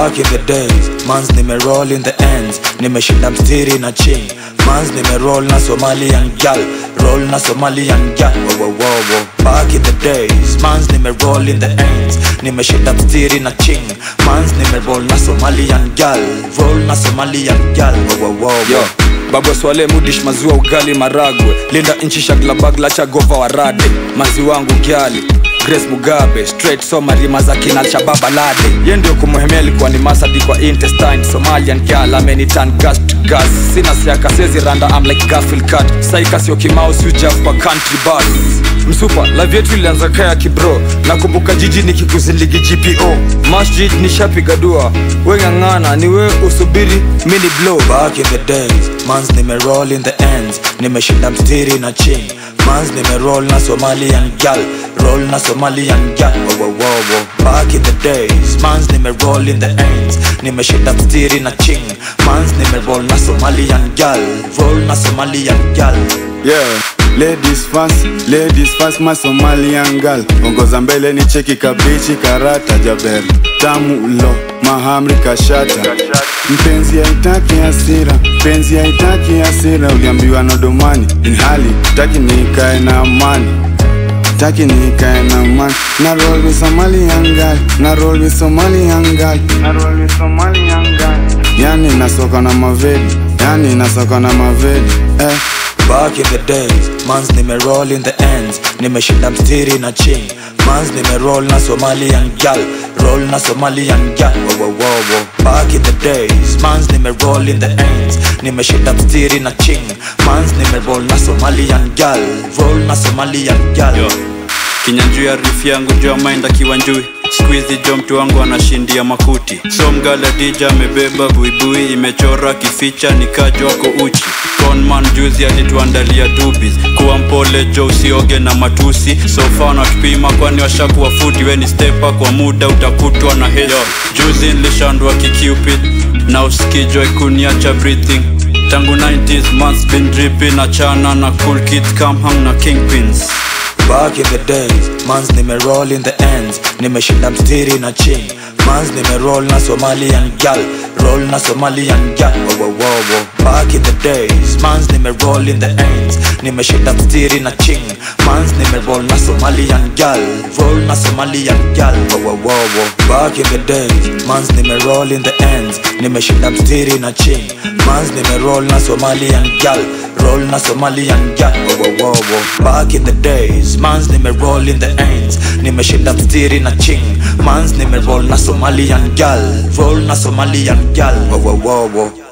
back in the days mans nimeroll in the ends nimeshinda mstiri na ching mans nimeroll na somalian gal roll na somalian gal wo, wo, wo, wo. back in the days mans nimeroll in the ends nimeshinda mstiri na ching mans nimeroll na somalian gal roll na somalian gal wo, wo, wo, wo. yo babwa swale mudish maziwa ugali maragwe linda nchi shaglabagla cha gova warade mazi wangu gyali grace mugabe straight somarima za kina alshababa lade ye ndio kumuhemea ilikuwa ni masadi kwa intestine somalian gal amenitan gas to gas sina siaka sezi randa am like gafil cat saika sio kimau siujaf kwa country bus msupa live yetu ilianza kaya kibro nakumbuka jiji nikikuziligi gpo masjid nishapiga dua weng'ang'ana ni we usubiri mini blow back in the days mans nimeroll in the ends nimeshinda mstiri na ching mans nimeroll na somalian gal roll na somalian gal wo, wo, wo, wo. back in the days mans nimeroll in the ends nimeshinda mstiri na ching mans nimeroll na somalian gal roll na somalian gal yeah ladies first ladies first my somalian girl ongoza mbele ni cheki kabichi karata jaber tamu lo mahamri kashata mpenzi haitaki hasira mpenzi haitaki hasira uliambiwa nodomani inhali taki nikae na amani taki nikae na amani na roll with somalian girl na roll with somalian girl na roll with somalian girl yani nasoka na mavedi yani nasoka na mavedi eh back in the days mans nimeroll in the ends nimeshinda mstiri na ching mans nimeroll na somalian gal roll na somalian gal wo, wo, wo, wo. back in the days mans nimeroll in the ends nimeshinda mstiri na ching mans nimeroll na somalian gal roll na somalian gal Yo. kinyanjuu ya riff yangu juu ya mind akiwa njui skuizi jo mtu wangu anashindia makuti so mgala dija amebeba buibui imechora kificha nikajo wako uchi conman juzi alituandalia dubis kuwa mpole jo usioge na matusi sofa wanatupima kwani washakuwa futi weni stepa kwa muda utakutwa na hesi juzi nilishandwa kicupid na usikijwa ikuniacha breathing tangu 90s months been dripping achana na cool kids come hang na kingpins back in the days mans nimeroll in the ends nimeshinda mstiri na ching mans nimeroll na somalian gal roll na somalian gal wo, wo, wo, wo. back in the days mans nimeroll in the ends nimeshinda mstiri na ching mans nimeroll na somalian gal roll na somalian gal wo, wo, wo, wo. back in the days mans nimeroll in the ends nimeshinda mstiri na ching mans nimeroll na somalian gal roll na somalian gal wo, wo, wo, wo. back in the days mans nimeroll in the ends nimeshinda mstiri na ching mans nimeroll na somalian gal roll na somalian gal wo, wo, wo, wo.